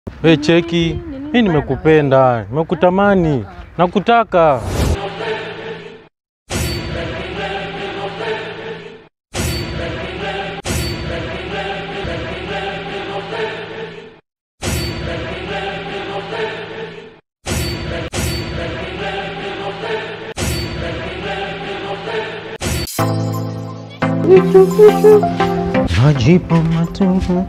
We cheki, mi nimekupenda, nimekutamani, nakutaka. Majibu matupu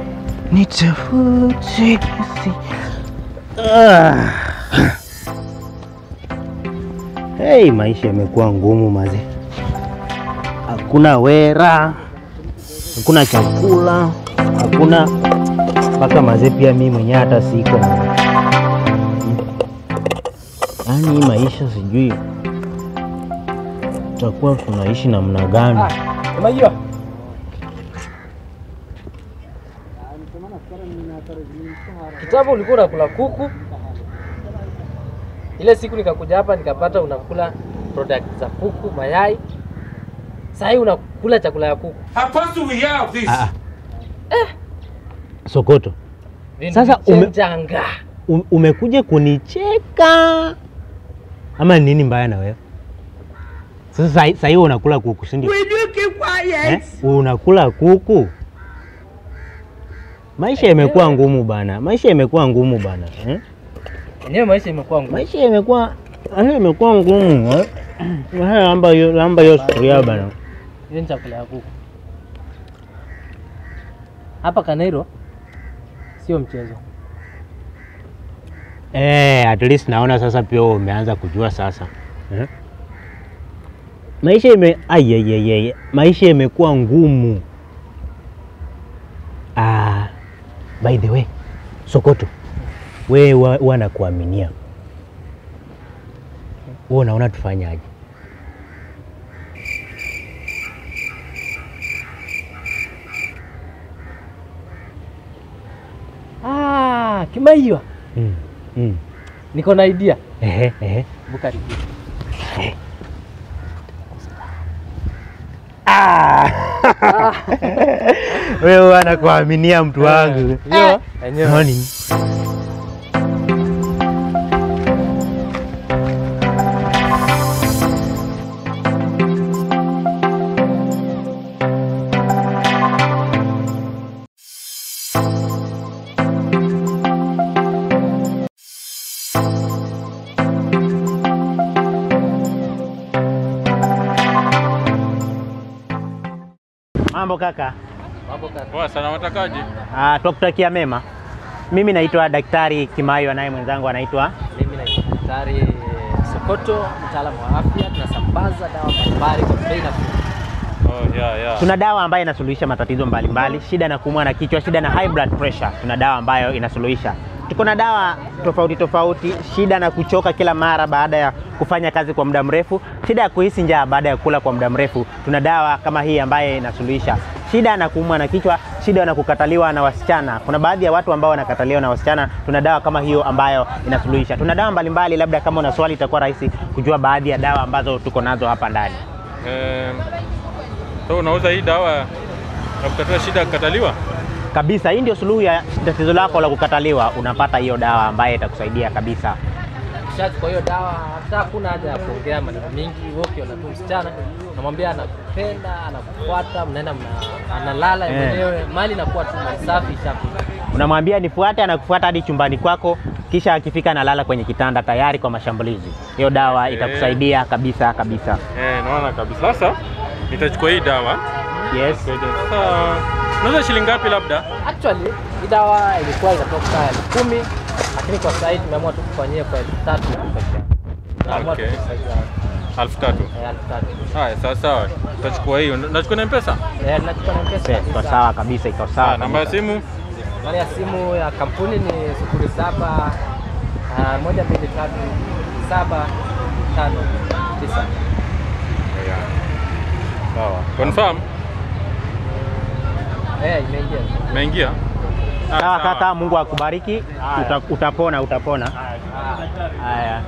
nitafute si ah. Hey, maisha yamekuwa ngumu maze, hakuna wera, hakuna chakula, hakuna mpaka maze, pia mi mwenyewe hata siko yaani, hii maisha sijui tutakuwa tunaishi namna gani? Unajua kitambo ulikuwa unakula kuku, ile siku nikakuja hapa nikapata unakula product za kuku, mayai. Sasa hii unakula chakula ya kuku. Ah, ah. Sokoto, Sasa ume- janga U- umekuja kunicheka ama nini mbaya na wewe? Sasa sahi- sahi wewe unakula kuku si ndio? Eh? Unakula kuku? Maisha yamekuwa ngumu bana, maisha yamekuwa ngumu bana eh? enyewe, maisha imekuwa ngumu. Maisha yamekuwa maisha yamekuwa ngumu eh? Haya, lamba hiyo lamba hiyo sufuria bana. Hiyo ni chakula ya kuku hapa Kanairo, sio mchezo. Eh, at least naona sasa pia wewe umeanza kujua sasa eh? Maisha ime ayeyeye, maisha imekuwa ngumu. Ah, by the way, Sokoto, wewe wa- huwa nakuaminia wewe, unaona tufanyaje? Ah, Kimaiwa, Mm, mm. niko na idea. Ehe, ehe. Bukari. Ah! Wewe huwa nakuaminia mtu wangu. Ndio. Enyewe. Nani? Mambo kaka. Mambo kaka. Poa sana, watakaje? Ah, twakutakia mema. Mimi naitwa Daktari Kimayo, naye mwenzangu anaitwa Mimi naitwa Daktari Sokoto, mtaalamu wa afya. Tunasambaza dawa mbalimbali kwa bei nafuu. Oh, yeah, yeah. Tuna dawa ambayo inasuluhisha matatizo mbalimbali, shida na kuumwa na kichwa, shida na high blood pressure. Tuna dawa ambayo inasuluhisha. Tuko na dawa tofauti tofauti, shida na kuchoka kila mara baada ya kufanya kazi kwa muda mrefu, shida ya kuhisi njaa baada ya kula kwa muda mrefu. Tuna dawa kama hii ambayo inasuluhisha shida na kuumwa na kichwa, shida na kukataliwa na wasichana. Kuna baadhi ya watu ambao wanakataliwa na wasichana, tuna dawa kama hiyo ambayo inasuluhisha. Tuna dawa mbalimbali, labda kama una swali itakuwa rahisi kujua baadhi ya dawa ambazo tuko nazo hapa ndani. Eh, so unauza hii dawa ya kutatua shida ya kukataliwa? kabisa. Hii ndio suluhu ya tatizo lako la kukataliwa. Unapata hiyo dawa ambayo itakusaidia kabisa. Ukishachukua hiyo dawa, hata hakuna haja ya kuongea maneno mingi. Wewe ukiona tu msichana unamwambia anakupenda, anakufuata, mnaenda mna, analala Eh. mwenyewe, mali inakuwa tu mali safi, ishapita. Unamwambia nifuate, anakufuata hadi chumbani kwako, kisha akifika analala kwenye kitanda tayari kwa mashambulizi. Hiyo dawa Okay. itakusaidia kabisa kabisa. Eh, naona kabisa. Sasa nitachukua hii dawa. Yes. Sasa unauza shilingi ngapi labda? Actually hii dawa ilikuwa inatoka elfu kumi lakini kwa sasa hivi tumeamua tu kufanyia kwa elfu tatu peke yake. Tumeamua tu Okay. kufanyia, elfu tatu. eh, elfu tatu. Haya, sawa sawa. Tutachukua hii. Unachukua na M-Pesa? Eh, tunachukua na pesa Iko kabisa. sawa kabisa, iko Ah, sawa. namba ya kabisa. simu? Nambari ya simu ya kampuni ni sufuri saba ah, moja mbili tatu saba tano tisa. Sawa. Confirm? Eh, imeingia. Umeingia? Ah, Sawa kaka, Mungu akubariki. Uta, utapona, utapona. Ah. Haya.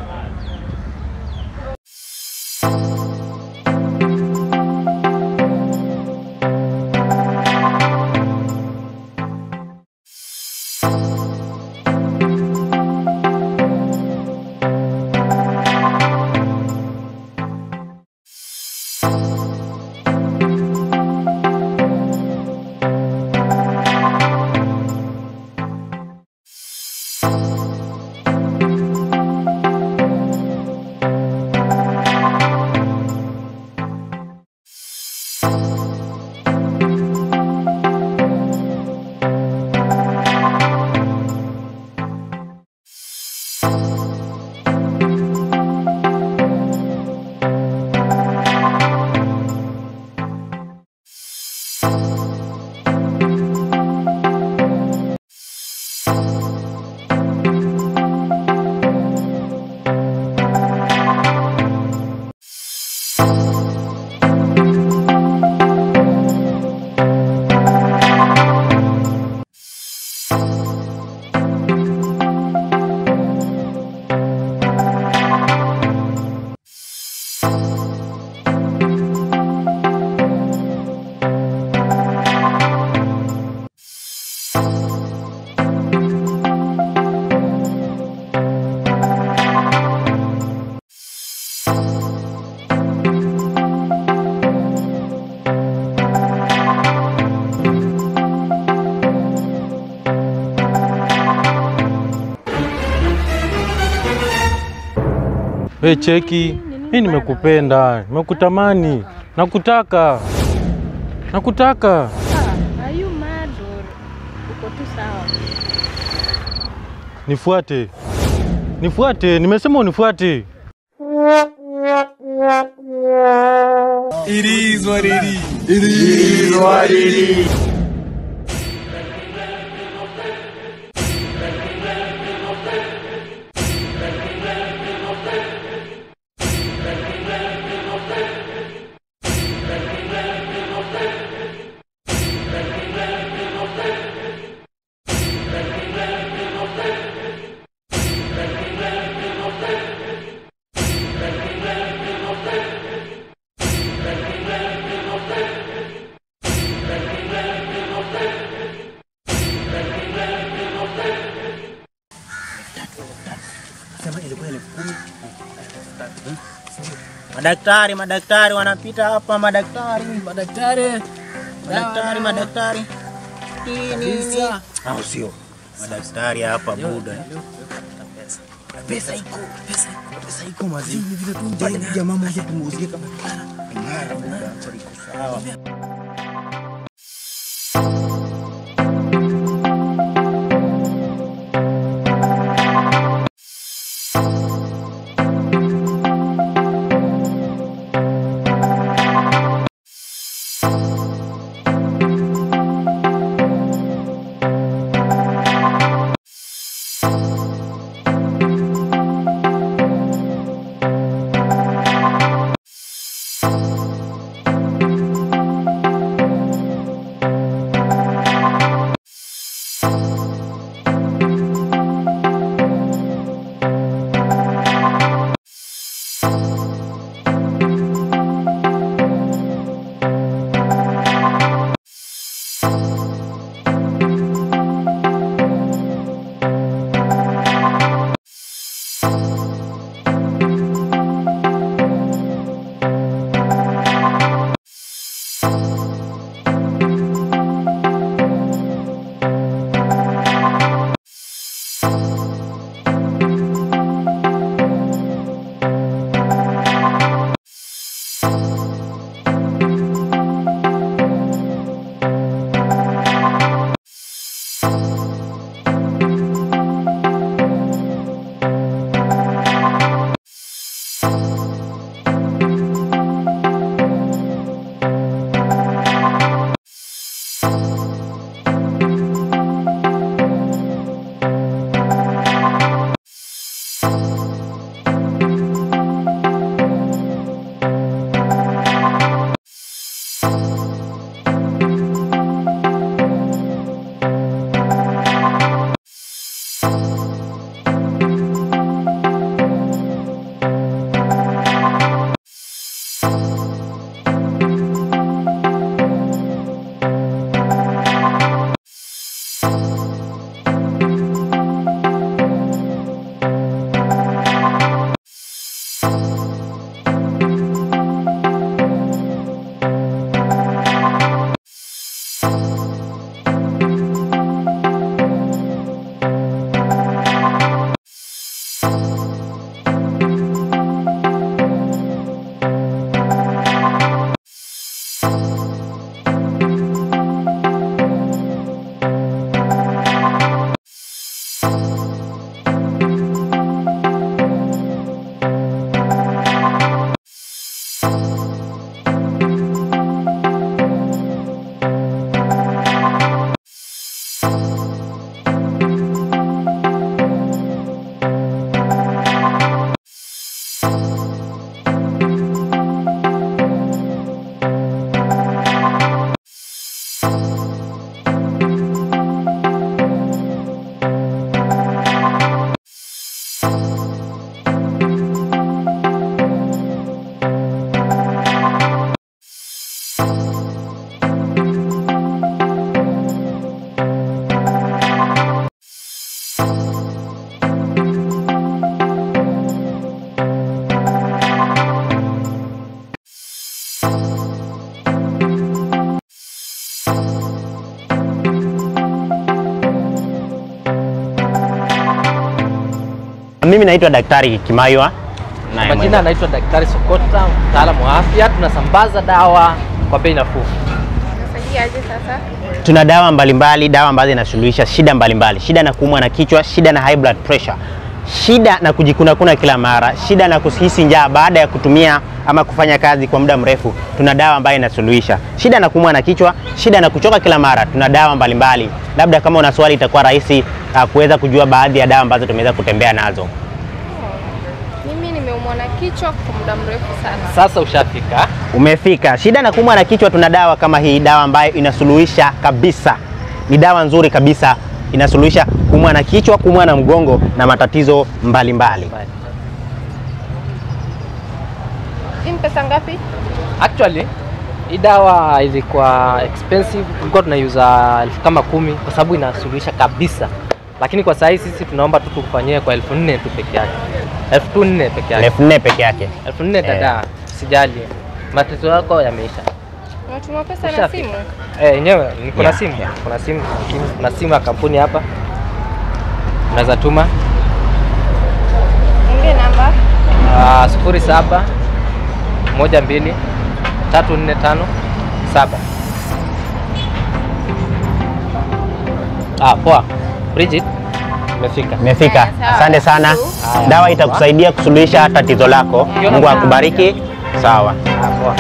We cheki, mi nimekupenda, nimekutamani, nakutaka, nakutaka. Ah, are you mad or uko tu sawa? Nifuate, nifuate, nimesema unifuate. Madaktari, madaktari wanapita hapa, madaktari, Madaktari, madaktari, madaktari. Hii nini? Au sio? Madaktari hapa buda. Pesa iko, pesa iko, pesa iko mazi. Ni vile tu jamaa jamaa mmoja tumuuzie kama mara buda, kwa iko sawa. Mimi naitwa Daktari Kimaiwa Naye Majina mwenzangu. anaitwa Daktari Sokota, mtaalamu wa afya. Tunasambaza dawa kwa bei nafuu. Nasaidiaje sasa? Tuna dawa mbalimbali, dawa ambazo zinasuluhisha shida mbalimbali, shida na kuumwa na kichwa, shida na high blood pressure, shida na kujikunakuna kila mara, shida na kuhisi njaa baada ya kutumia ama kufanya kazi kwa muda mrefu. Tuna dawa ambayo inasuluhisha shida na kuumwa na kichwa, shida na kuchoka kila mara. Tuna dawa mbalimbali. Labda kama una swali, itakuwa rahisi uh, kuweza kujua baadhi ya dawa ambazo tumeweza kutembea nazo. Mimi nimeumwa na kichwa kwa muda mrefu sana. Sasa ushafika. Umefika. Shida na kuumwa na kichwa, tuna dawa kama hii, dawa ambayo inasuluhisha kabisa. Ni dawa nzuri kabisa, inasuluhisha kuumwa na kichwa, kuumwa na mgongo na matatizo mbalimbali mbali. Hii ni pesa ngapi? Actually hii dawa ilikuwa expensive, tulikuwa tunaiuza elfu kama kumi kwa sababu inasuluhisha kabisa, lakini kwa sasa sisi tunaomba tu tukufanyie kwa elfu nne tu peke yake, elfu tu nne peke yake, elfu nne peke yake. elfu nne dada, usijali, matatizo yako yameisha. Unatuma pesa na Ushafika. simu? Eh, yenyewe ni kuna Yeah, simu, yeah. kuna simu, simu, kuna simu ya kampuni hapa, unaweza tuma Niambie namba. Ah, sufuri saba moja mbili tatu nne tano saba. Ah, poa. Bridget, umefika. Imefika. Haya, sawa. Asante sana. Haya. Dawa itakusaidia kusuluhisha tatizo lako. Mungu akubariki. Sawa. Ah, poa.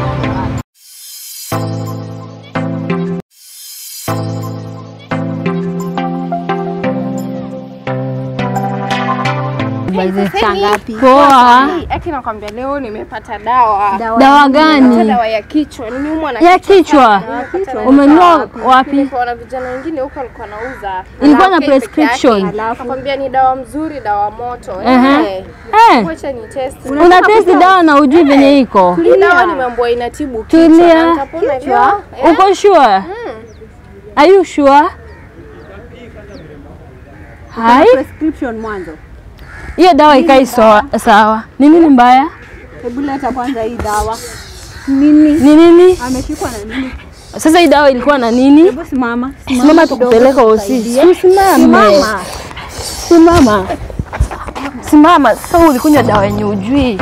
Poa. Aki nakwambia leo nimepata dawa. Dawa Hata gani? dawa ya kichwa. Nimeumwa na Ya kichwa. sana. Nimepata dawa. Umenunua wapi? Nilipewa na vijana wengine huko walikuwa nauza. Ilikuwa na Dawa peke prescription? yake. Nakwambia ni dawa mzuri, dawa moto. Ehe. Eh. Eh, Wacha ni test. una testi dawa na ujui venye iko. Hii dawa nimeambiwa inatibu kichwa. Tulia. na nitapona leo. Eh? Uko sure? Are you sure? Hai, prescription mwanzo. hiyo dawa ikai sawa. sawa. Ni nini mbaya? Hebu leta kwanza hii dawa. Ni nini? Ameshikwa na nini? Sasa hii dawa ilikuwa na nini? Hebu simama. Simama tukupeleka hosi. Simama. Simama. Simama. Sasa ulikunywa dawa yenye ujui.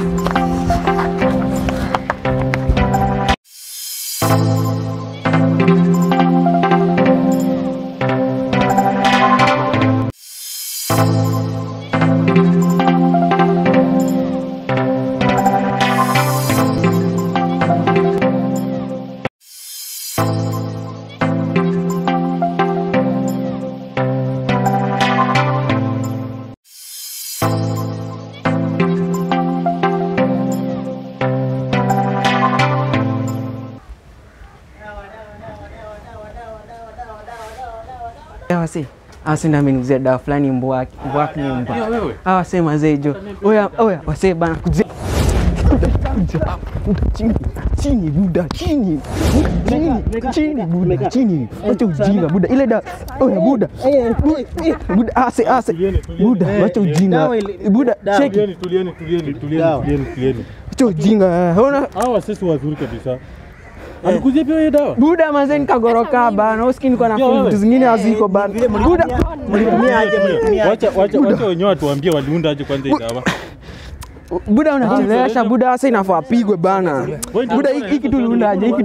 Wase awase ndo ameniguzia dawa fulani mbwaki mbwaki ni mbwa Pia wewe. hawa wase mazee jo oya oya wase bana kuzia Buda, buda, buda, chini chini buda chini chini chini buda chini wacha ujinga buda ile da oya buda Bu- buda ase ase buda wacha ujinga buda cheki Tulieni, tulieni, tulieni, tulieni, tulieni, tulieni. wacha ujinga ona Hawa sisi wazuri kabisa. Alikuzia pia hiyo dawa? buda mazee nikagoroka bana uski niko na Pia wewe. vitu zingine haziko bana buda Wacha wacha wacha wenyewe watuambie waliunda aje kwanza hii dawa. buda unachelewesha buda sasa inafaa apigwe bana buda hiki hiki tuliundaje hiki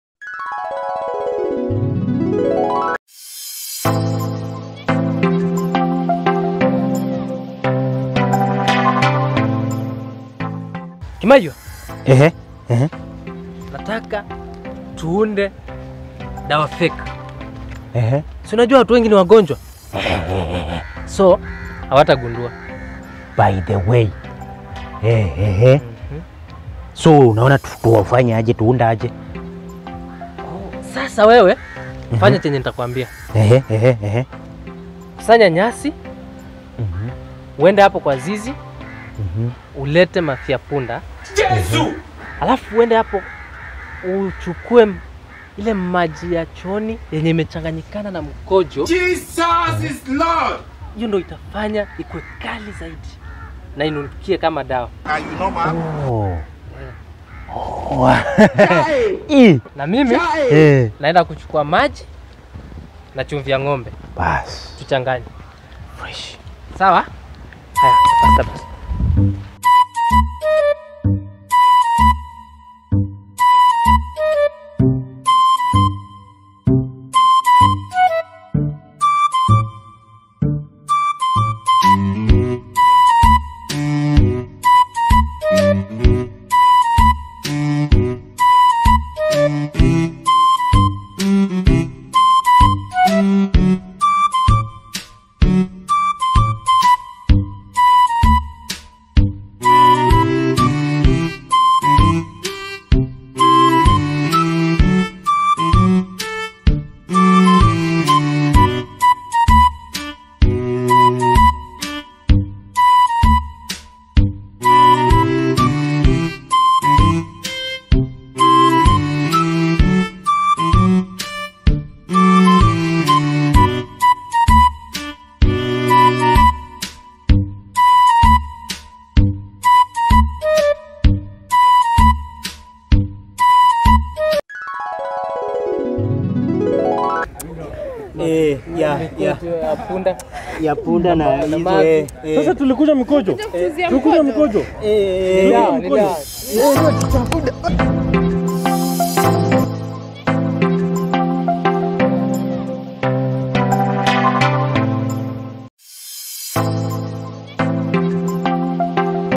Kimayo, Ehe. Ehe. nataka tuunde dawa fake. Ehe. Si unajua watu wengi ni wagonjwa, so hawatagundua. By the way. Ehe. So unaona tu- tuwafanye aje tuunda aje? Sasa wewe fanya chenye nitakwambia. Ehe, ehe, ehe. Sanya nyasi, Mhm. uende hapo kwa zizi, Mhm. ulete mafia punda, alafu uende hapo uchukue m- ile maji ya chooni yenye imechanganyikana na mkojo. Hiyo ndo itafanya ikuwe kali zaidi na inukie kama dawa. Oh. Oh. Ih. Na mimi Eh. naenda kuchukua maji na chumvi ya ng'ombe Bas. tuchanganye, Fresh. sawa? Haya, basta basi. ya ya ya punda ya punda na hizo maji. eh, eh. Sasa tulikuja mikojo. Tulikuja mikojo. Eh, Ni eh, dawa, ni dawa. Eh,